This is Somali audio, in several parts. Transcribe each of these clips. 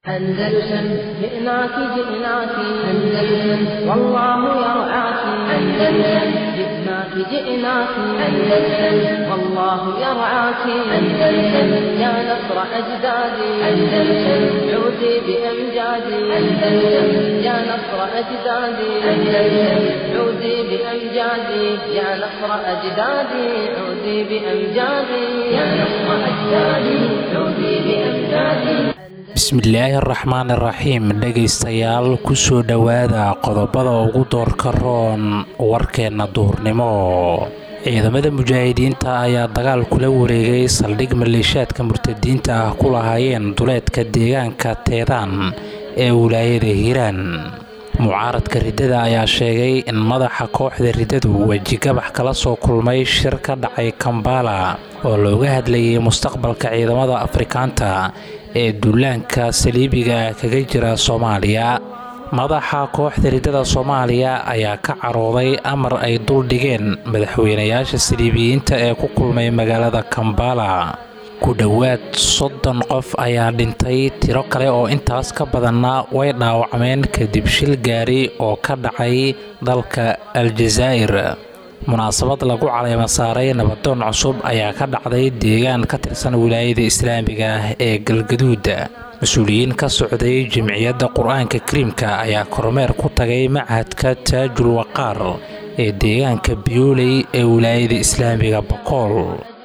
أندلسن جئناك جئناك أندلسن والله يرعاك أندلسن جئناك جئناك أندلسن والله يرعاك أندلسن يا نصر أجدادي أندلسن عودي بأمجادي أندلسن يا نصر أجدادي أندلسن عودي بأمجادي يا نصر أجدادي عودي بأمجادي يا نصر أجدادي عودي بأمجادي bismillaahi araxmaan iraxiim dhegaystayaal kusoo dhowaada qodobada ugu doorka roon warkeenna duhurnimo ciidamada mujaahidiinta ayaa dagaal kula wareegay saldhig maleeshaadka murtadiinta ah ku lahaayeen duleedka deegaanka teedaan ee wilaayada hiiraan mucaaradka riddada ayaa sheegay in madaxa kooxda riddadu wejigabax kala soo kulmay shir ka dhacay kambala oo looga hadlayay mustaqbalka ciidamada afrikaanta ee duulaanka saliibiga kaga jira soomaaliya madaxa kooxda riddada soomaaliya ayaa ka carooday amar ay duldhigeen madaxweynayaasha saliibiyiinta ee ku kulmay magaalada kambala ku dhowaad soddon qof ayaa dhintay tiro kale oo intaas ka badanna way dhaawacmeen kadib shil gaari oo ka dhacay dalka aljazaa'ir munaasabad lagu caleema saaray nabadoon cusub ayaa ka dhacday deegaan ka tirsan wilaayada islaamiga ah ee galgaduud mas-uuliyiin ka socday jimciyadda qur-aanka kariimka ayaa kormeer ku tagay machadka taajul waqaar ee deegaanka biyuuley ee wilaayada islaamiga bakool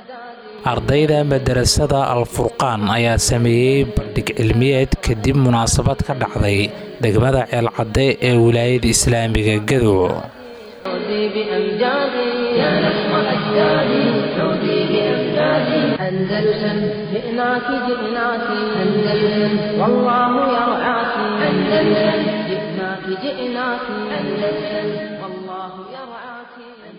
ardayda madarasada al-furqaan ayaa sameeyey bandhig cilmiyeed kadib munaasabad ka dhacday degmada ceelcadde ee wilaayada islaamiga gadow عودي بأمجادي يا نصر أجدادي عودي بأمجادي أندلسن جئناك جئناك أندلسن والله يرعاك أندلسن جئناك جئناك أندلسن والله يرعاك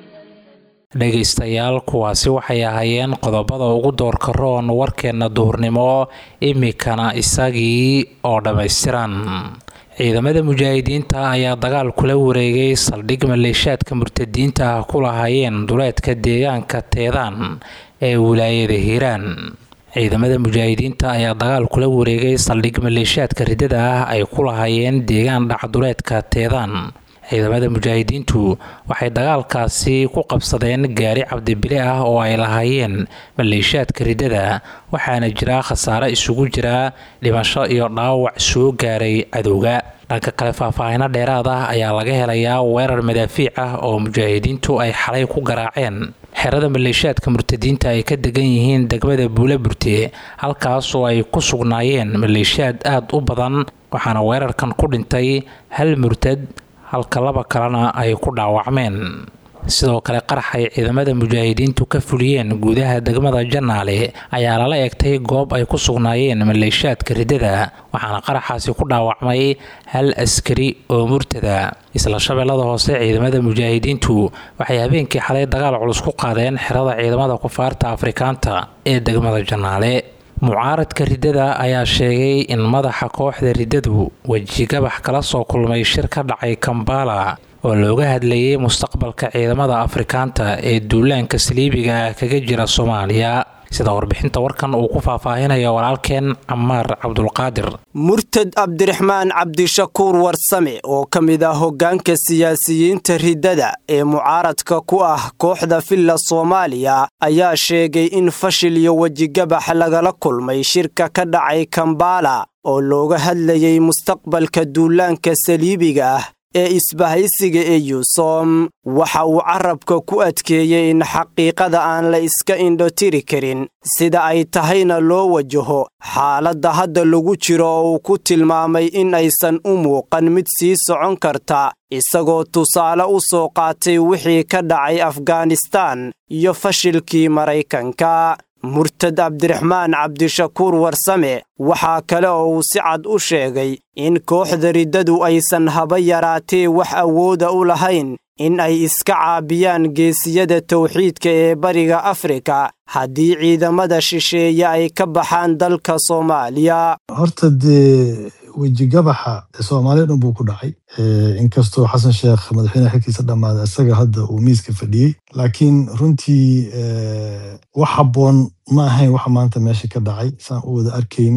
dhegaystayaal kuwaasi waxay ahaayeen qodobada ugu doorka roon warkeenna duhurnimo imikana isagii oo dhammaystiran ciidamada mujaahidiinta ayaa dagaal kula wareegay saldhig maleeshaadka murtadiinta ah ku lahaayeen duleedka deegaanka teedaan ee wilaayada hiiraan ciidamada mujaahidiinta ayaa dagaal kula wareegay saldhig maleeshaadka riddada ah ay ku lahaayeen deegaan dhacduleedka teedaan ciidamada mujaahidiintu waxay dagaalkaasi ku qabsadeen gaari cabdibile ah oo ay lahaayeen maleeshaadka riddada waxaana jira khasaare isugu jira dhimasho iyo dhaawac soo gaaray cadowga dhanka kale faahfaahino dheeraad ah ayaa laga helayaa weerar madaafiic ah oo mujaahidiintu ay xalay ku garaaceen xerada maleeshaadka murtadiinta ay ka degan yihiin degmada buula burte halkaasoo ay ku sugnaayeen maleeshaad aada u badan waxaana weerarkan ku dhintay hal murtad halka laba kalena ay ku dhaawacmeen sidoo kale qarax ay ciidamada mujaahidiintu ka fuliyeen gudaha degmada janaale ayaa lala eegtay goob ay ku sugnaayeen maleeshaadka riddada waxaana qaraxaasi ku dhaawacmay hal askari oo murtada isla shabeellada hoose ciidamada mujaahidiintu waxay habeenkii xalay dagaal culus ku qaadeen xerada ciidamada kufaarta afrikaanta ee degmada janaale mucaaradka riddada ayaa sheegay in madaxa kooxda riddadu wejigabax kala soo kulmay shir ka dhacay kambala oo looga hadlayay mustaqbalka ciidamada afrikaanta ee duulaanka saliibiga ah kaga jira soomaaliya sida warbixinta warkan uu ku faahfaahinayo walaalkeen camaar cabdulqaadir murtad cabdiraxmaan cabdishakuur warsame oo ka mid ah hoggaanka siyaasiyiinta riddada ee mucaaradka ku ah kooxda villa soomaaliya ayaa sheegay in fashil iyo wejigabax lagala kulmay shirka ka dhacay kambala oo looga hadlayay mustaqbalka duulaanka saliibiga ah ee isbahaysiga ee yuusom waxa uu carabka ku adkeeyey in xaqiiqada aan la iska indhotiri karin sida ay tahayna loo wajaho xaaladda hadda lagu jiro oo uu ku tilmaamay in aysan u muuqan mid sii socon karta isagoo tusaale u soo qaatay wixii ka dhacay afghanistaan iyo fashilkii maraykanka murtad cabdiraxmaan cabdishakuur warsame waxaa kale oo uu si cad u sheegay in kooxda riddadu aysan haba yaraatee wax awooda u lahayn in ay iska caabiyaan geesiyada tawxiidka ee bariga afrika haddii ciidamada shisheeye ay ka baxaan dalka soomaaliya horta dee wejigabaxa soomaaliya dhan buu ku dhacay inkastoo xasan sheekh madaxweyneha xilkiisa dhammaaday isaga hadda uu miiska fadhiyey laakiin runtii wax habboon ma ahayn waxa maanta meesha ka dhacay saan u wada arkaynay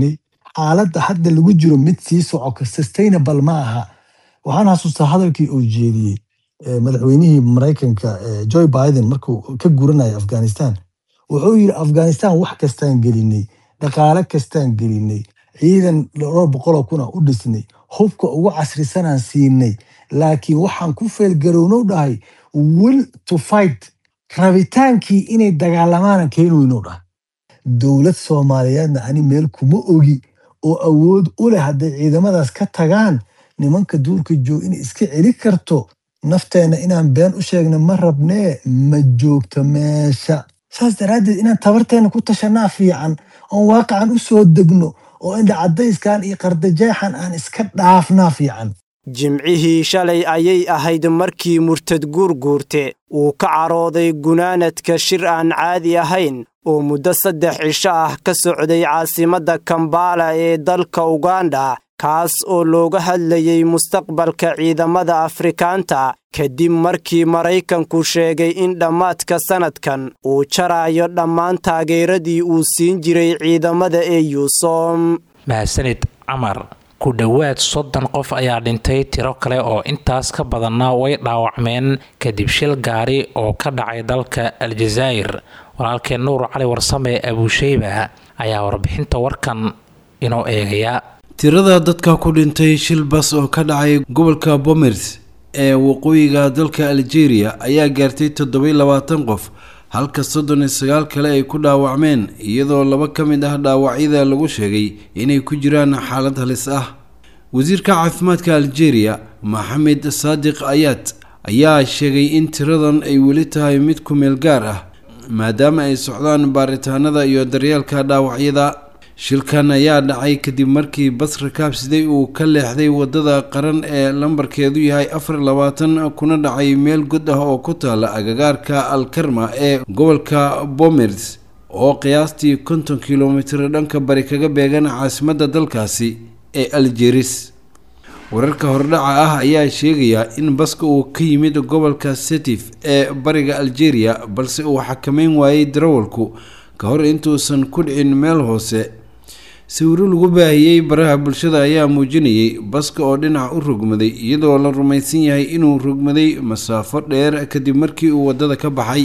xaaladda hadda lagu jiro mid sii soco sustainable ma aha waxaan xasuustaa hadalkii uu jeediyey madaxweynihii maraykanka joe biden markuu ka guranaya afghanistan wuxuu yidhi afghanistan wax kastaan gelinay dhaqaale kastaan gelinay ciidan dhowr boqoloo kuna u dhisnay hubka ugu casrisanaan siinay laakiin waxaan ku feelgarownow dhahay will to fight rabitaankii inay dagaalamaana keenweynow dhahay dowlad soomaaliyeedna ani meel kuma ogi oo awood u leh hadday ciidamadaas ka tagaan nimanka duurka joog inay iska celi karto nafteenna inaan been u sheegna ma rabnee ma joogto meesha saas daraaddeed inaan tabarteenna ku tashanaa fiican oon waaqacan u soo degno oo indhacadayskan iyo qardajeexan aan iska dhaafnaa fiican jimcihii shalay ayay ahayd markii murtad guurguurte uu ka carooday gunaanadka shir aan caadi ahayn oo muddo saddex cisho ah ka socday caasimadda kambala ee dalka uganda kaas oo looga hadlayey mustaqbalka ciidamada afrikaanta kadib markii maraykanku sheegay in dhammaadka sannadkan uu jarayo dhammaan taageeradii uu siin jiray ciidamada ee yuusom mahadsanid camar ku dhowaad soddon qof ayaa dhintay tiro kale oo intaas ka badanna way dhaawacmeen kadib shil gaari oo ka dhacay dalka aljazaa'ir walaalkeen nuur cali warsame abuusheyba ayaa warbixinta warkan inoo eegaya tirada dadka ku dhintay shil bas oo ka dhacay gobolka bomers ee waqooyiga dalka algeria ayaa gaartay toddobai labaatan qof halka soddon iyo sagaal kale ay ku dhaawacmeen iyadoo laba ka mid ah dhaawacyada lagu sheegay inay ku jiraan xaalad halis ah wasiirka caafimaadka algeria maxamed saadiq ayaad ayaa sheegay in tiradan ay weli tahay mid ku meel gaar ah maadaama ay socdaan baaritaanada iyo daryeelka dhaawacyada shilkan ayaa dhacay kadib markii bas rakaabsiday uu ka leexday wadada qaran ee lambarkeedu yahay afar labaatan kuna dhacay meel god ah oo ku taala agagaarka alkarma ee gobolka bomers oo qiyaastii konton kilomitir dhanka bari kaga beegan caasimadda dalkaasi ee aljeris wararka hordhaca ah ayaa sheegaya in baska uu ka yimid gobolka setif ee bariga algeria balse uu xakameyn waayey darawalku ka hor intuusan ku dhicin meel hoose sawiro lagu baahiyey baraha bulshada ayaa muujinayay baska oo dhinac u rogmaday iyadoo la rumaysan yahay inuu rogmaday masaafo dheer kadib markii uu waddada ka baxay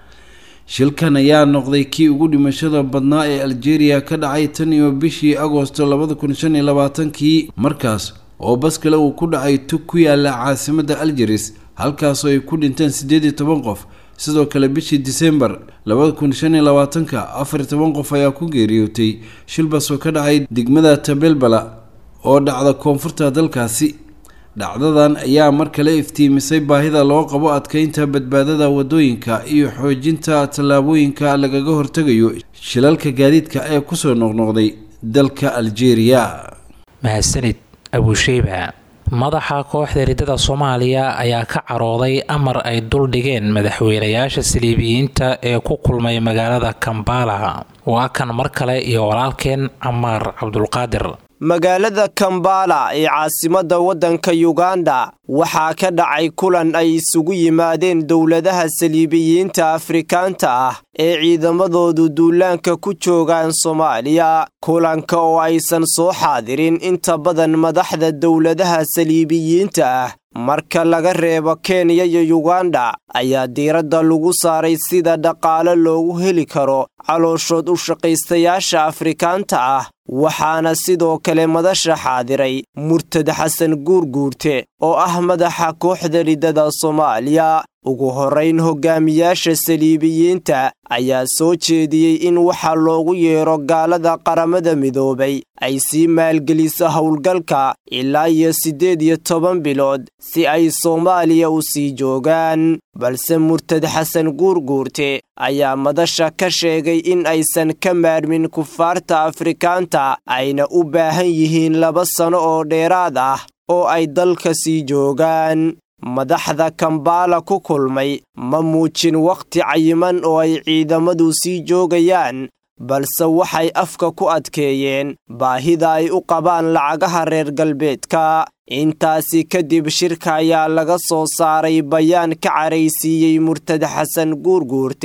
shilkan ayaa noqday kii ugu dhimashada badnaa ee algeria ka dhacay tan iyo bishii agoosto labada kun shan iyo labaatankii markaas oo bas kale uu ku dhacay tug ku yaala caasimadda algeris halkaasoo ay ku dhinteen siddeed iyo toban qof sidoo kale bishii disembar labada kun shan iyo labaatanka afar iyo toban qof ayaa ku geeriyootay shilbas oo ka dhacay degmada tabelbala oo dhacda koonfurta dalkaasi dhacdadan ayaa mar kale iftiimisay baahida loo qabo adkeynta badbaadada wadooyinka iyo xoojinta tallaabooyinka lagaga hortegayo shilalka gaadiidka ee kusoo noqnoqday dalka algeria mahadsanid abuusheyba madaxa kooxda riddada soomaaliya ayaa ka carooday amar ay duldhigeen madaxweynayaasha saliibiyiinta ee ku kulmay magaalada kambala waa kan mar kale iyo walaalkeen camaar cabdulqaadir magaalada kambala ee caasimadda waddanka yuganda waxaa ka dhacay kulan ay isugu yimaadeen dowladaha saliibiyiinta afrikaanta ah ee ciidamadoodu duulaanka ku joogaan soomaaliya kulanka oo aysan soo xaadirin inta badan madaxda dowladaha saliibiyiinta ah marka laga reebo kenya iyo yuganda ayaa diiradda lagu saaray sida dhaqaale loogu heli karo calooshood u shaqaystayaasha afrikaanta ah waxaana sidoo kale madasha xaadiray murtad xasan guurguurte oo ah madaxa kooxda riddada soomaaliya ugu horrayn hogaamiyaasha saliibiyiinta ayaa soo jeediyey in waxa loogu yeero gaalada qaramada midoobay ay sii maalgeliso howlgalka ilaa iyo siddeed iyo toban bilood si ay soomaaliya u sii joogaan balse murtad xasan guurguurte ayaa madasha ka sheegay in aysan ka maarmin kufaarta afrikaanta ayna u baahan yihiin laba sano oo dheeraad ah oo ay dalka sii joogaan madaxda kambala ku kulmay ma muujin wakhti cayiman oo ay ciidamadu sii joogayaan balse waxay afka ku adkeeyeen baahida ay u qabaan lacagaha reer galbeedka intaasi kadib shirka ayaa laga soo saaray bayaan ka caraysiiyey murtad xasan guurguurte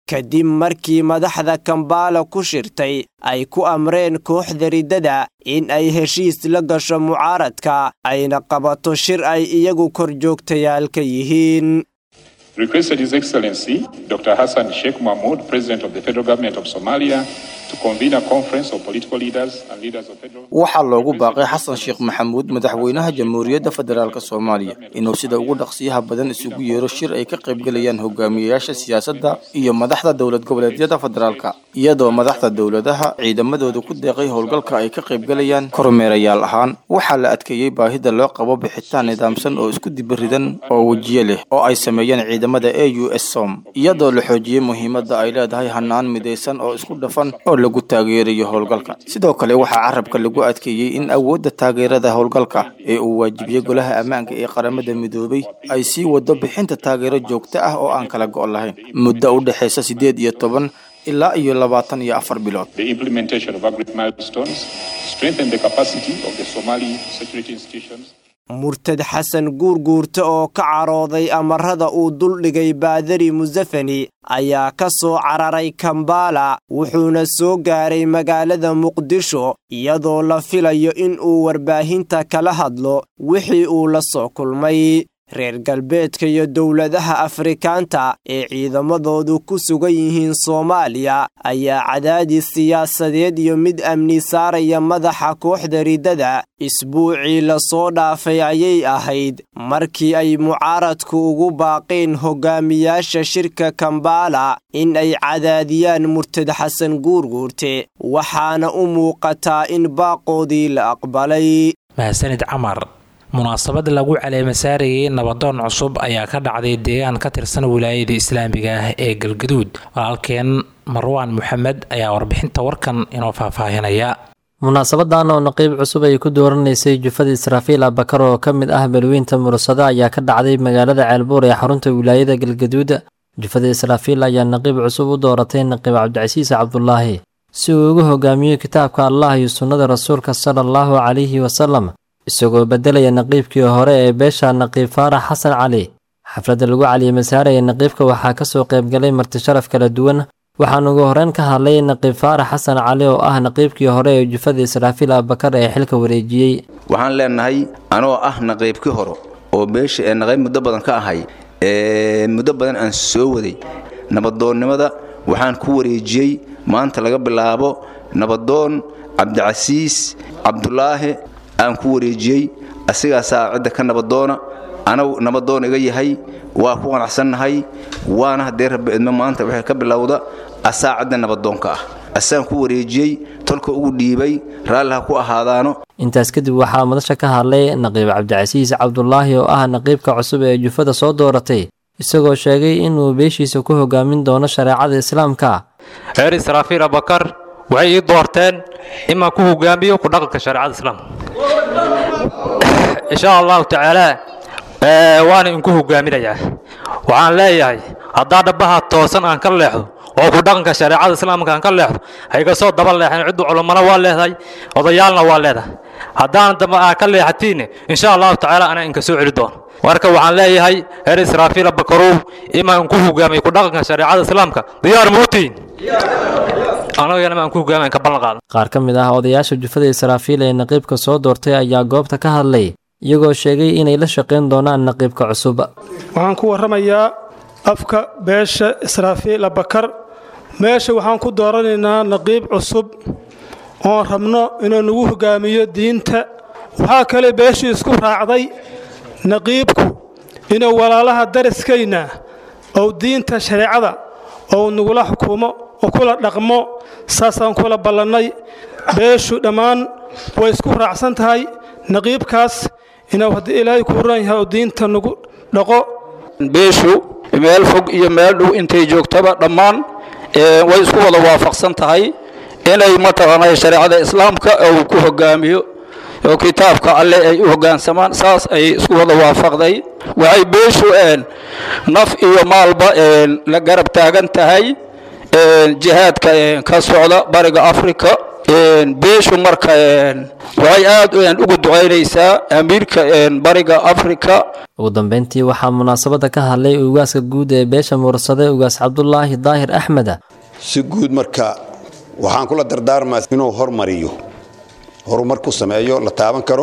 kadib markii madaxda kambaala ku shirtay ay ku amreen kooxda riddada in ay heshiis la gasho mucaaradka ayna qabato shir ay iyagu korjoogtayaal ka yihiin requested His Excellency Dr. Hassan Sheikh Mahmoud, President of the Federal Government of Somalia, to convene a conference of political leaders and leaders of federal. waxaa loogu baaqay xasan sheekh maxamuud madaxweynaha jamhuuriyadda federaalk soomaaliya inuu sida ugu dhaqsiyaha badan isugu yeero shir ay ka qaybgelayaan hogaamiyayaasha siyaasadda iyo madaxda dowlad goboleedyada federaalka iyadoo madaxda dowladaha ciidamadooda ku deeqay howlgalka ay ka qaybgelayaan kormeerayaal ahaan waxaa la adkeeyey baahida loo qabo bixitaan nidaamsan oo isku dibiridan oo wejiye leh oo ay sameeyeen ciidamada a u s som iyadoo la xoojiyey muhiimadda ay leedahay hanaan midaysan oo isku dhafan oo lagu taageerayo howlgalka sidoo kale waxaa carabka lagu adkeeyey in awoodda taageerada howlgalka ee uu waajibiyey golaha ammaanka ee qaramada midoobay ay sii wado bixinta taageero joogto ah oo aan kala go' lahayn muddo u dhexaysa siddeed iyo toban ilaa iyo labaatan iyo afar bilood The implementation of agreed milestones strengthen the capacity of the Somali security institutions. murtad xasan guurguurta oo ka carooday amarada uu duldhigay baadari musafani ayaa ka soo cararay kambaala wuxuuna soo gaaray magaalada muqdisho iyadoo la filayo in uu warbaahinta kala hadlo wixii uu la soo kulmay reer galbeedka iyo dowladaha afrikaanta ee ciidamadoodu ku sugan yihiin soomaaliya ayaa cadaadis siyaasadeed iyo mid amni saaraya madaxa kooxda riddada isbuucii lasoo dhaafay ayay ahayd markii ay mucaaradku ugu baaqeen hogaamiyaasha shirka kambaala in ay cadaadiyaan murtad xasan guurguurte waxaana u muuqataa in baaqoodii la aqbalay mahadsanid camar munaasabad lagu caleemasaarayay nabadoon cusub ayaa ka dhacday deegaan ka tirsan wilaayada islaamiga ah ee galgaduud walaalkeen marwaan moxamed ayaa warbixinta warkan inoo faahfaahinaya munaasabadan oo naqiib cusub ay ku dooranaysay jufada israafiil abakar oo ka mid ah balweynta mursado ayaa ka dhacday magaalada ceelbuur ee xarunta wilaayada galgaduud jufada israafiil ayaa naqiib cusub u dooratay naqiib cabdicasiis cabdulaahi si uu ugu hogaamiyo kitaabka allah iyo sunnada rasuulka sala allahu calayhi wasalam isagoo beddelaya naqiibkii hore ee beesha naqiib faarax xasan cali xafladda lagu caliimasaaraya naqiibka waxaa ka soo qaybgalay martisharaf kala duwan waxaan ugu horreyn ka hadlay naqiib faarax xasan cali oo ah naqiibkii hore ee jufada israafiil abakar ee xilka wareejiyey waxaan leenahay anoo ah naqiibkii hore oo beesha ee naqiib muddo badan ka ahay ee muddo badan aan soo waday nabadoonnimada waxaan ku wareejiyey maanta laga bilaabo nabadoon cabdicasiis cabdulaahi aan ku wareejiyey asigaasaa cidda ka nabadoona anagu nabadoon iga yahay waa ku qanacsannahay waana haddee rabbi idmo maanta waxay ka bilowda asaa cidda nabadoonka ah asaan ku wareejiyey tolka ugu dhiibay raalliha ku ahaadaano intaas kadib waxaa madasha ka hadlay naqiib cabdicasiis cabdulaahi oo ah naqiibka cusub ee jufada soo dooratay isagoo sheegay inuu beeshiisa ku hogaamin doono shareecada islaamka reer israafiil abakar waxay ii doorteen imaan ku hogaamiyo ku dhaqanka shareecada islaamka insha allahu tacaala waana inku hogaaminayaa waxaan leeyahay haddaa dhabbaha toosan aan ka leexdo oo ku dhaqanka shareecada islaamka aan ka leexdo hayga soo daba leexan ciddu culummana waa leedahay odayaalna waa leedahay haddaan damba aa ka leexatiinne insha allahu tacaala anaa inka soo celi doono marka waxaan leeyahay reer israafiila bakarow imaan inku hogaamiyo ku dhaqanka shareecada islaamka diyaar muutiin anagana maan ku hogaamiyan ka ballan qaadan qaar ka mid ah odayaasha jufada israafiil ee naqiibka soo doortay ayaa goobta ka hadlay iyagoo sheegay inay la shaqayn doonaan naqiibka cusub waxaan ku warramayaa afka beesha israafiil abakar meesha waxaan ku dooranaynaa naqiib cusub oon rabno inuu nagu hogaamiyo diinta waxaa kale beeshii isku raacday naqiibku inuu walaalaha dariskayna ou diinta shareecada ou nagula xukumo oo kula dhaqmo saasaan kula ballannay beeshu dhammaan way isku raacsan tahay naqiibkaas inuu haddii ilaahay kuu ran yahay oo diinta nagu dhaqo beeshu meel fog iyo meel dhow intay joogtaba dhammaan way isku wada waafaqsan tahay inay mataqaanay shareecada islaamka uu ku hogaamiyo oo kitaabka alle ay u hoggaansamaan saas ay isku wada waafaqday waxay beeshu naf iyo maalba la garab taagan tahay jihaadka ka socda bariga afrika beeshu marka waxay aad ugu ducaynaysaa amiirka bariga africa ugu dambeyntii waxaa munaasabadda ka hadlay ugaaska guud ee beesha mursade ugaas cabdulaahi daahir axmed si guud marka waxaan kula dardaarmaa inuu hormariyo horumar ku sameeyo la taaban karo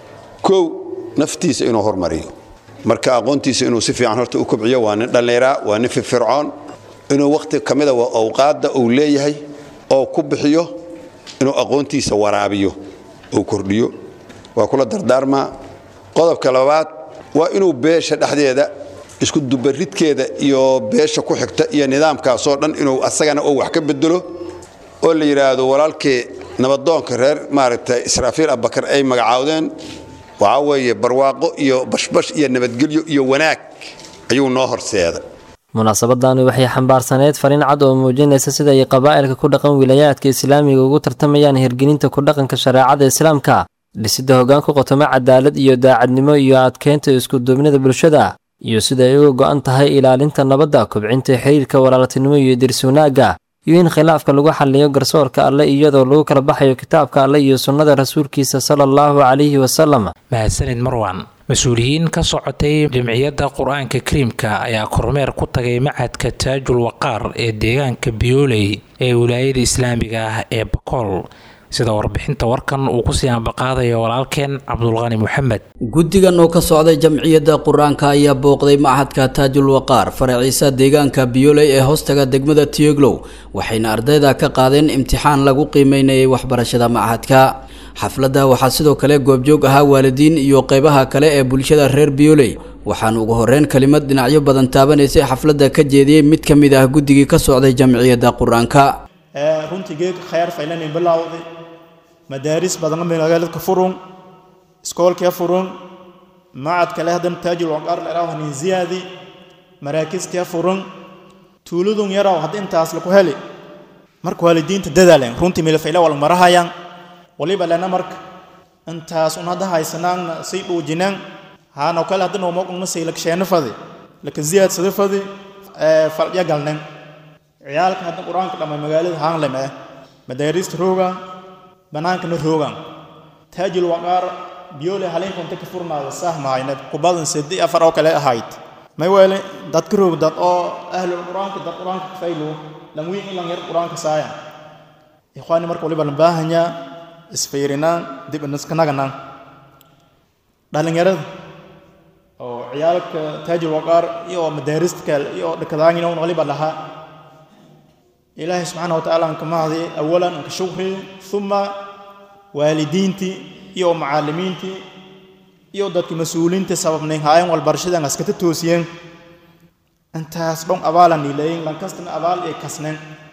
kow naftiisa inuu hormariyo marka aqoontiisa inuu si fiican horta u kobciyo waa nin dhallinyara waa nin firfircoon inuu wakhti ka mida awqaadda uu leeyahay oo ku bixiyo inuu aqoontiisa waraabiyo uu kordhiyo waa kula dardaarmaa qodobka labaad waa inuu beesha dhexdeeda isku dubaridkeeda iyo beesha ku xigta iyo nidaamkaasoo dhan inuu asagana oo wax ka bedelo oo la yidhaahdo walaalkii nabadoonka reer maaragtay israafiil abakar ay magacaawdeen waxaa weeye barwaaqo iyo bashbash iyo nabadgelyo iyo wanaag ayuu noo horseeday munaasabadani waxay xambaarsaneyd fariin cad oo muujinaysa sida ay qabaa'ilka ku dhaqan wilayaadka islaamiga ugu tartamayaan hirgelinta ku dhaqanka shareecada islaamka dhisidda hoggaanka qotomo cadaalad iyo daacadnimo iyo adkeynta iskuduubnida bulshada iyo sida ay uga go'an tahay ilaalinta nabadda kobcinta xiriirka walaaltinimo iyo dirsuunaagga iyo in khilaafka lagu xalliyo garsoorka alle iyadoo lagu kala baxayo kitaabka alle iyo sunnada rasuulkiisa sala allahu calayhi wasalam mahadsanid marwan mas-uuliyiin ka socotay jamciyadda qur-aanka kariimka ayaa kormeer ku tagay macadka taajul waqaar ee deegaanka biyooley ee wilaayada islaamiga ah ee bakool sida warbixinta warkan uu kusii ambaqaadayo walaalkeen cabdulqani moxamed guddigan oo ka socday jamciyadda qur-aanka ayaa booqday machadka taajul waqaar faraciisa deegaanka biyooley ee hoostaga degmada tiyoglow waxayna ardayda ka qaadeen imtixaan lagu qiimeynayay waxbarashada machadka xafladda waxaa sidoo kale goobjoog ahaa waalidiin iyo qeybaha kale ee bulshada reer biyooley waxaan ugu horeyn kelimad dhinacyo badan taabanaysay xafladda ka jeediyey mid ka mid ah guddigii ka socday jamciyadda qur-aanka runtii geedka khayr faylanin bilowday madaaris badan magaaladka furun iskoolkee furun macad kale haddana taajul waqaar la idhaho hanin ziyaadi maraakiskee furun tuuladun yaraw hadda intaas laku heli marka waalidiinta dadaalen runtii milfayle wal marahayaan waliba lena marka intaas un hadda haysanaanna say dhuujinaan haano kale hadda noomoqunma say laksheena fadi laka ziyaadsada fadi falya galnen ciyaalka hadda qur-aanka dhamay magaalada haanlem eh madaariista roogan bannaankana roogan taajil waqaar biyoole haliinkonta ka furnaada sahmahayna kubadan sedi afar oo kale ahayd may weele dad ka roog dad oo ahlul qur-aanka dad qur-aanka kafaylo lanwiin ilan yar qur-aanka saayan ikhwaani marka waliba la baahanyaa isfiirinaan dib inaskanaganaan dhalinyarada oo ciyaalka taajil waqaar iyo madaarista kale iyo dhakadaangina un waliba lahaa ilaahay subxaana wa tacaala anka mahdi awalan anka shukri uma waalidiintii iyo macallimiintii iyo dadka mas-uuliinta sababnayn haayan walbarashadan askata toosiyeen intaas dhon abaalan niilayin lankastana abaal ee kasnen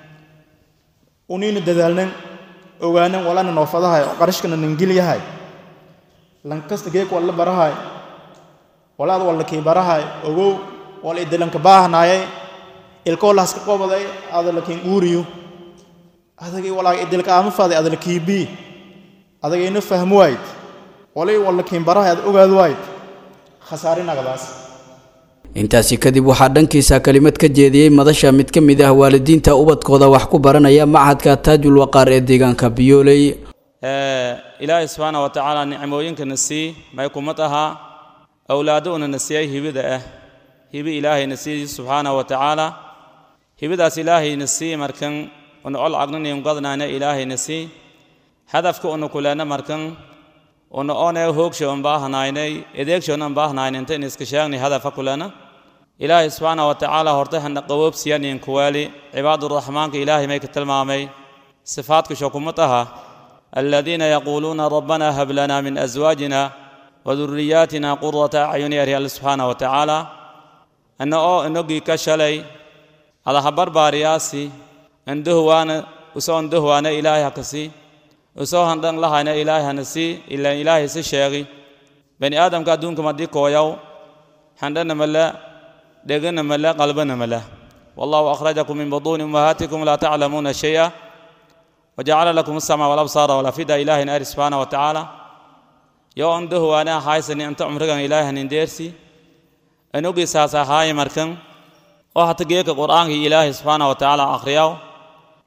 uniina dadaalnen ogaanen walana noofadahay oo qarashkana nangilyahay lankasta geek walla barahay walaad walla kii barahay ogow wal idilanka baahnaayay ilkoo lahaska qobaday adalakin uuriyo adagay walaaga idilka aama faday adalakiibii adagayna fahmo wayd walay wallakiin barahay ad ogaad wayd khasaarinagadaas intaasi kadib waxaa dhankiisa kelimad ka jeediyey madasha mid ka mid ah waalidiinta ubadkooda wax ku baranaya machadka taajul waqaar ee deegaanka biyooley ilaahay subxaana wa tacaala nicmooyinkana sii may kumad ahaa awlaaddouna na siiyay hibida ah hibi ilaahayna sii subxaana wa tacaala hibidaas ilaahayna sii markan una ol cagnanin gadnaana ilaahayna sii hadafka una kulena markan una one hoogsho an baahnaynay edeegshoon an baahnayn inta in iska sheegnay hadafa kulena ilaahay subxaana wa tacaala horta hana qawoobsiyanin kuwaali cibaaduraxmaanka ilaahay may ka tilmaamay sifaadka shokumad aha الذين يقولون ربنا هب لنا من أزواجنا وذرياتنا قرة أعين يا الله سبحانه وتعالى أنه نجي كشلي على خبر بارياسي عنده وانا وسو عنده وانا إلهي هكسي وسو هندن لها أنا إلهي هنسي إلا إلهي سشيغي بني آدم كادون كما دي كويو هندن ملا دغن ملا قلبنا ملا والله أخرجكم من بطون أمهاتكم لا تعلمون شيئا وجعل لكم السمع والأبصار والأفئدة إله نار سبحانه وتعالى يو عنده وانا حايسني أنت عمرك إله ننديرسي أنوغي ساسا هاي مركن oo hata geeka qur-aanka ilaahay subxaana wa tacaala akhriyaaw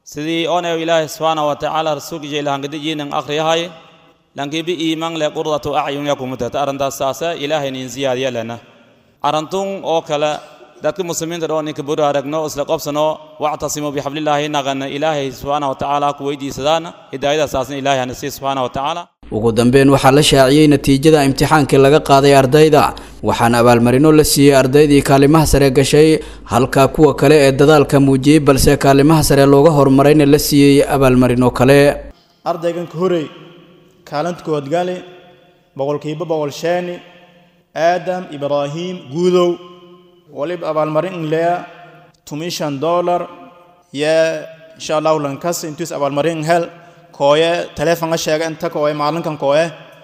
sidii onew ilaahay subxaana wa tacaala rasuulka jeelahangadijiinan akhriyahay lankibi iiman le qurdatu acyun yakumutata arrintaas saase ilaahay nin ziyaadiya lena arantun oo kale dadka muslimiinta dhoo ninka buru aragno isla qobsano wactasimuu bixablillaahi naqana ilaahay subxaana wa tacaala ku weydiisadaana hidaayadasaasna ilaahay hana sii subxaana wa tacaala ugu dambeyn waxaa la shaaciyey natiijada imtixaankii laga qaaday ardayda waxaana abaalmarino la siiyey ardaydii kaalimaha sare gashay halka kuwa kale ee dadaalka muujiyey balse kaalimaha sare looga horumarayna la siiyey abaalmarino kale ardaygan ka horey kaalinta kood gali boqolkiiba boqol sheeni aadam ibraahiim guudow waliba abaalmarin inleya tumishan dollar ye insha allahu lankas intuis abaalmarin hel kooye telefonga sheega inta kooye maalinkan kooye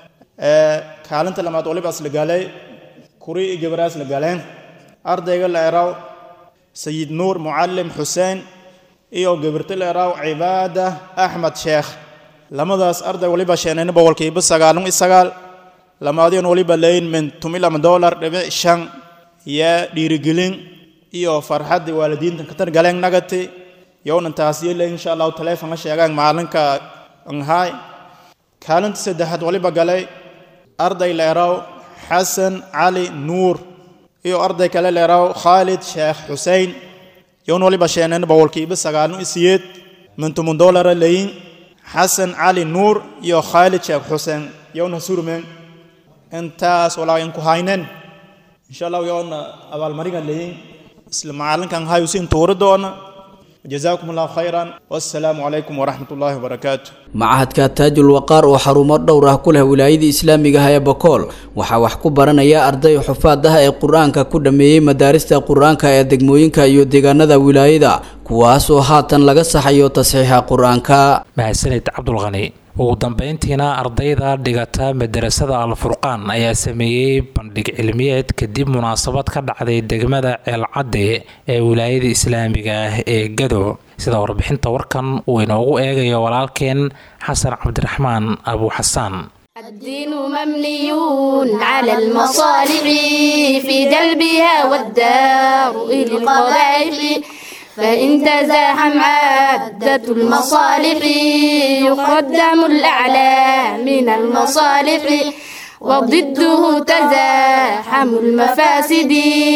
ee kaalinta lamaad waliba isla galay kuri iyo gabaraas la galeen ardayga la eraw sayid nuur mucallim xuseen iyo gabarta la eraw cibaada axmed sheekh lamadaas arday waliba sheenayna boqolkiiba sagaalun iyo sagaal lamaadiyan waliba leyn min tumi lama dollar dhibic shan iyo dhiirigelin iyo farxaddii waalidiinta katar galeen nagati yownan taas yeelay insha allahu telefonka sheegaan maalinka nhay kaalinta saddexaad waliba galay arday leeraw xasan cali nuur iyo arday kale leeraw khaalid sheekh xusein yown waliba sheeneen boqolkiiba sagaalun iyo siyeed min tumun dollara leyin xasan cali nuur iyo khaalid sheekh xuseen yowna surmen intaas walaa inku haynen insha allahu yowna abaalmaringa leyin isla maalinkan hayusin tuuri doona جزاكم الله خيرا والسلام عليكم ورحمة الله وبركاته macahadka taajul waqaar oo xarumo dhowr ah ku leh wilaayada islaamiga ah ee bokool waxaa wax ku baranaya arday xufaad ah ee qur-aanka ku dhammeeyey madaarista qur-aanka ee degmooyinka iyo deegaanada wilaayada kuwaas oo haatan laga saxayo tasxiixa qur-aanka mahadsanid cabdulqani ugu dambeyntiina ardayda dhigata madarasada alfurqaan ayaa sameeyey bandhig cilmiyeed kadib munaasabad ka dhacday degmada ceelcadde ee wilaayada islaamiga ah ee gado sida warbixinta warkan uu inoogu eegayo walaalkeen xasan cabdiraxmaan abu xasaan الدين مبني على المصالح في جلبها والدار إلى القبائح فإن تزاحم عدة المصالح يقدم الأعلى من المصالح وضده تزاحم المفاسد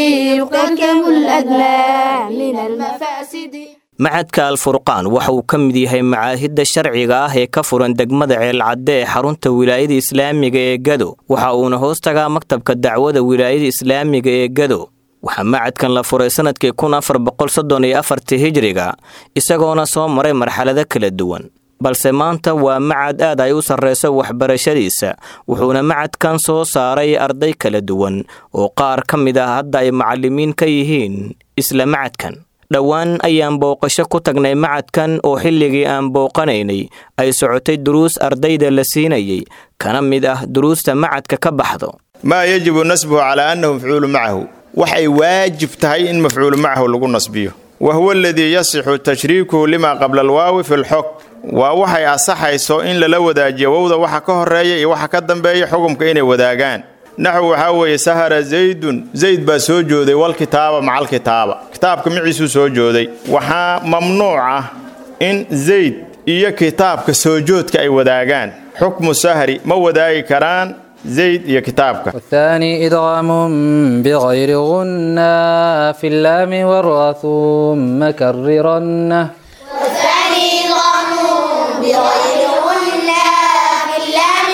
يقدم الأدنى من المفاسد macadka alfurqaan waxa uu ka mid yahay macaahidda sharciga ah ee ka furan degmada ceelcadde ee xarunta wilaayada islaamiga ee gado waxa uuna hoos tagaa maktabka dacwada wilaayada islaamiga ee gado waxaa macadkan la furay sannadkii kun afar boqol soddon iyo afartii hijiriga isagoona soo maray marxalado kala duwan balse maanta waa macad aad ay u sarreyso waxbarashadiisa wuxuuna macadkan soo saaray arday kala duwan oo qaar ka mid ah hadda ay macallimiin ka yihiin isla macadkan dhowaan ayaan booqasho ku tagnay macadkan oo xilligii aan booqanaynay ay socotay duruus ardayda la siinayay kana mid ah duruusta macadka ka baxdo maa yajibu nasbuhu calaa annahu mafcuulu macahu waxay waajib tahay in mafcuulu macahu lagu nasbiyo wa huwa aladii yasixu tashriikuhu limaa qabla alwaawi fi lxog waa waxay asaxayso in lala wadaajiyo wowda waxa ka horeeya iyo waxa ka dambeeya xukumka inay wadaagaan naxw waxaa weeye sahara zaydun zayd baa soo jooday walkitaaba macal kitaaba kitaabka miciisuu soo jooday waxaa mamnuuc ah in zayd iyo kitaabka soo joodka ay wadaagaan xukmu sahri ma wadaagi karaan zayd iyo kitaabka والثاني إدغام بغير غنة في اللام والراء ثم كررنه والثاني إدغام بغير غنة في اللام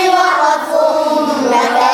والرثم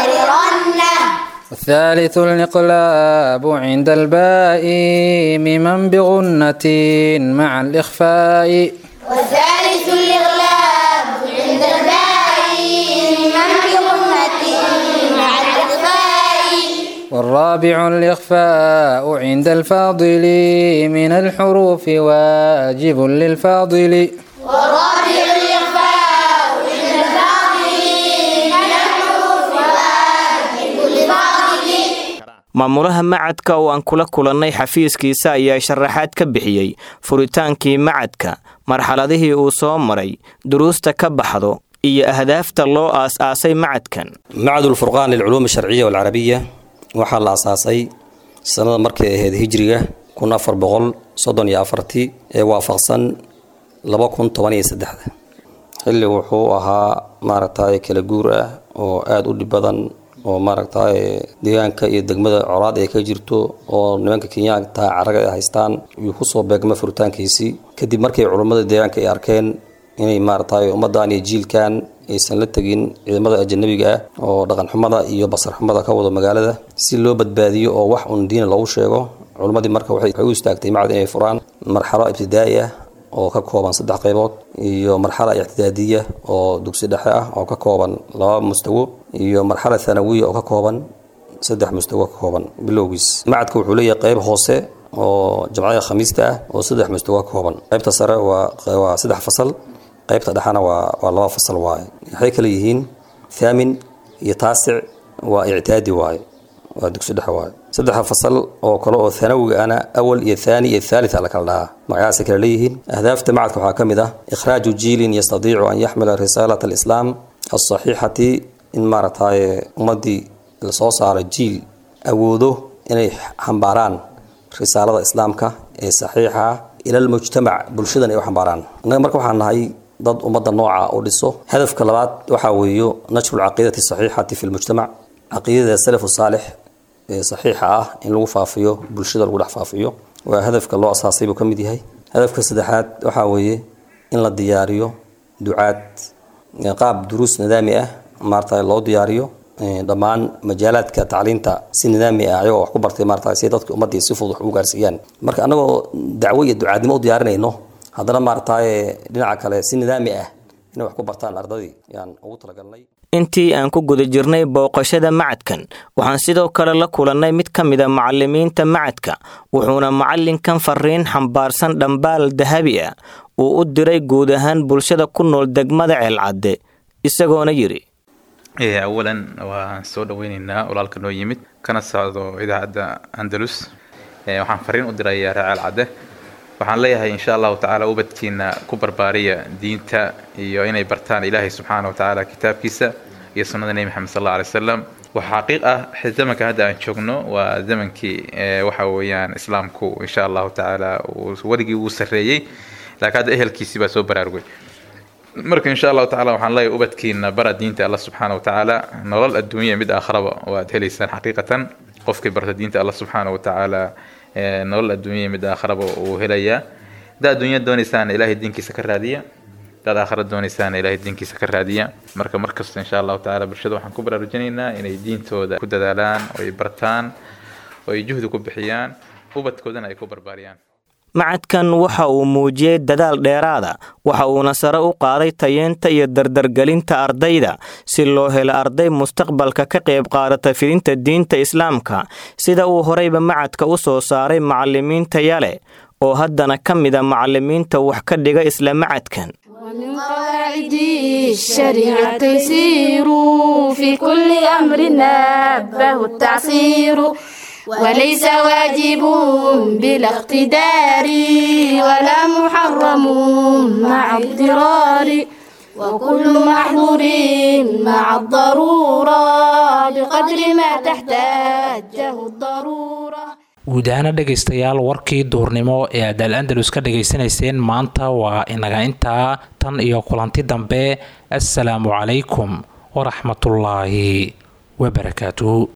كررنه والثالث الإقلاب عند الباء ممن بغنة مع الإخفاء والثالث الإغلاب عند الباء من بغنة مع الإخفاء والرابع الإخفاء عند الفاضل من الحروف واجب للفاضل والرابع الإخفاء عند الفاضل من الحروف واجب للفاضل maamulaha macadka oo aan kula kulannay xafiiskiisa ayaa sharaxaad ka bixiyey furitaankii macadka marxaladihii uu soo maray duruusta ka baxdo iyo ahdaafta loo aas-aasay macadkan macad ulfurqaan lilculuum alsharciya walcarabiya waxaa la asaasay sannada markay ahayd hijriga kun afar boqol soddon iyo afartii ee waafaqsan laba kun toban iyo saddexda xilli wuxuu ahaa maaragtay kala guur ah oo aada u dhib badan oo maaragtay deegaanka iyo degmada colaad ay ka jirto oo nimanka kenyaanka caraga ay haystaan yuu kusoo beegma furitaankiisii kadib markay culummada deegaanka ay arkeen inay maaragtay ummadan iyo jiilkan aysan la tegin ciidamada ajanabiga ah oo dhaqanxumada iyo basarxumada ka wado magaalada si loo badbaadiyo oo wax un diina loogu sheego culimmadii marka waxay u istaagtay macad inay furaan marxalo ibtidaa'i ah oo ka kooban saddex qaybood iyo marxala ictidaadiya oo dugsi dhexe ah oo ka kooban laba mustawo iyo marxala thanawiya oo ka kooban saddex mustawo ka kooban bilowgiis macadka wuxuu leeyahay qayb hoose oo jamcada khamiista ah oo saddex mustawo ka kooban qaybta sare waa waa saddex fasal qaybta dhexena waa waa laba fasal waaye waxay kale yihiin thaamin iyo taasic waa ictidaadi waaye waa dugsi dhexe waaye saddexa fasal oo kale oo thanawiga ana awal iyo thani iyo thalith la kala dhahaa magacaasay kala leeyihiin ahdaafta macadka waxaa ka mid ah ikhraaju jiilin yastadiicu an yaxmila risaalat alislaam alsaxiixati in maaragtay ummadii lasoo saaro jiil awoodo inay xambaaraan risaalada islaamka ee saxiixa ila almujtamac bulshadan ay u xambaaraan innaga marka waxaan nahay dad ummadda nooca u dhiso hadafka labaad waxaa weeyo nashru lcaqiidati saxiixati fi lmujtamac caqiidada salafu saalix ee saxiixa ah in lagu faafiyo bulshada lagu dhex faafiyo waa hadafka loo asaasay buu ka mid yahay hadafka saddexaad waxaa weeye in la diyaariyo ducaad qaab duruus nidaami ah maarata loo diyaariyo dhammaan majaalaadka tacliinta si nidaami ah ayagoo wax ku bartay maarata si dadka ummadii si fudud wax ugu gaarsiiyaan marka annagoo dacwo iyo ducaadnimo u diyaarinayno haddana maarataye dhinaca kale si nidaami ah inay wax ku bartaan ardadii yaan ugu talagalnay intii aan ku guda jirnay booqashada macadkan waxaan sidoo kale la kulannay mid ka mid a macallimiinta macadka wuxuuna macallinkan fariin xambaarsan dhambaal dahabi ah uu u diray guud ahaan bulshada ku nool degmada ceelcadde isagoona yidhi awalan waan soo dhaweyneynaa walaalka noo yimid kana socdo idaacadda andalus waxaan fariin u dirayaa reer ceelcadde waxaan leeyahay insha allahu tacaala ubadkiina ku barbaariya diinta iyo inay bartaan ilaahay subxaana wa tacaala kitaabkiisa iyo sunnada nebi maxamed sal alla alay wasalam waxaa xaqiiq ah zamanka hadda aan joogno waa zamankii waxa weeyaan islaamku insha allahu tacaala weligii wuu sarreeyey laakiin hadda ehelkiisii baa soo baraarugay marka insha allahu tacala waxaan leeyahay ubadkiina bara diinta allah subxaana wa tacaala nolol adduunya mid aakharaba waad helaysaan xaqiiqatan qofkii barta diinta allah subxaana wa tacaala nolol adduunya mid aakharaba uu helayaa haddaad adduunya doonaysaan ilaahay diinkiisa ka raadiya haddaad aakhara doonaysaan ilaahay diinkiisa ka raadiya marka markasta insha allahu tacaala bulshada waxaan ku baraarujinaynaa inay diintooda ku dadaalaan oo ay bartaan oo ay juhdi ku bixiyaan ubadkoodana ay ku barbaariyaan macadkan waxa uu muujiyey dadaal dheeraada waxa uuna sare u qaaday tayeenta iyo dardargelinta ardayda si loo helo arday mustaqbalka ka qayb qaadata fidinta diinta islaamka sida uu horeyba macadka u soo saaray macallimiinta yale oo haddana ka mida macallimiinta wax ka dhiga isla macadkan ومن قواعد الشريعة تيسير في كل أمر نبه التعصير وليس واجب بلا اقتدار ولا محرم مع اضطرار وكل محظور مع الضرورة بقدر ما تحتاجه الضرورة guud ahaana dhegaystayaal warkii duurnimo ee aad al andalus ka dhegaysanayseen maanta waa inaga intaa tan iyo kulanti dambe assalaamu calaykum waraxmatullaahi wabarakaatuhu